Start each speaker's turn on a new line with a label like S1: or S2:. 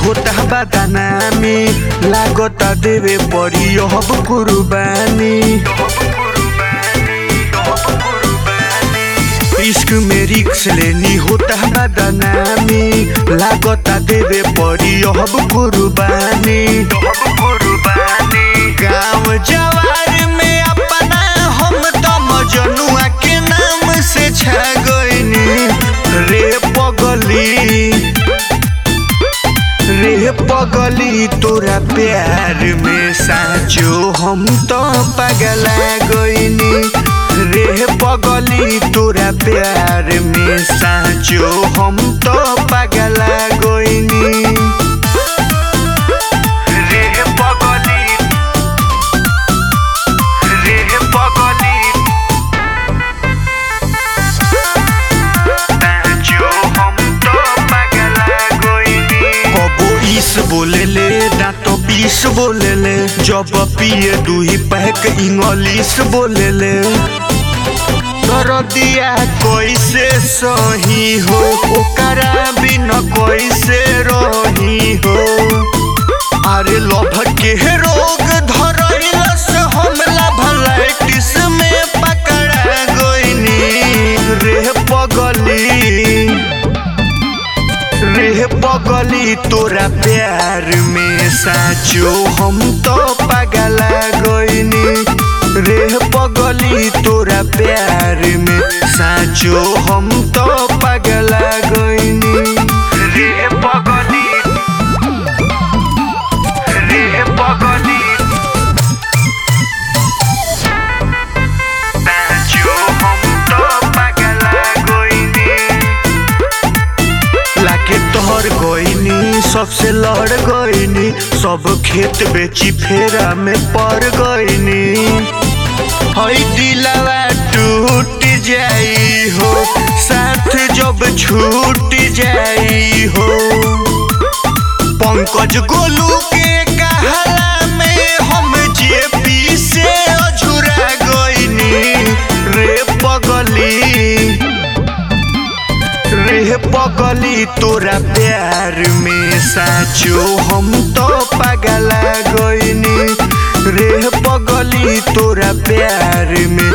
S1: होता बदनामी लागता देवे पड़ी अब कुर्बानी इश्क में रिक्स लेनी होता बदनामी लागता देवे पड़ी अब कुर्बानी गाँव जवार में अपना हम तो मजनुआ के नाम से छा गईनी रे पगली रे पगली तोरा प्यार में साचो हम तो पगला गईनी रे पगली तोरा प्यार में साचो हम तो पगला गईनी रे पगली रे पगली साचो हम तो पगला गईनी कबो इस बोलेले दांत बीस बोलेले जब पिए दुही पैक इंग्लिश बोलेले दरदिया कैसे सही हो ओकरा बिना कैसे रही हो अरे लभ के रोग धरैलस हमला भलाइटिस में पकड़ा गईनी रे पगली रे पगली तोरा प्यार में साचो हम तो पगला गईनी रे पगली तोरा प्यार में साचो हम तो पगला गईनी रे पगली रे पगली साचो हम तो पगला गईनी लाके तोहर गईनी सबसे लड़ गईनी सब खेत बेची फेरा में पड़ गईनी हई दिलवा टूट जाई हो साथ जब छूट जाई हो पंकज गोलू के कहला में हम जेपी से अझुरा गईनी रे पगली रे पगली तोरा प्यार में साचो हम तो पगला गईनी रे पगली तोरा प्यार में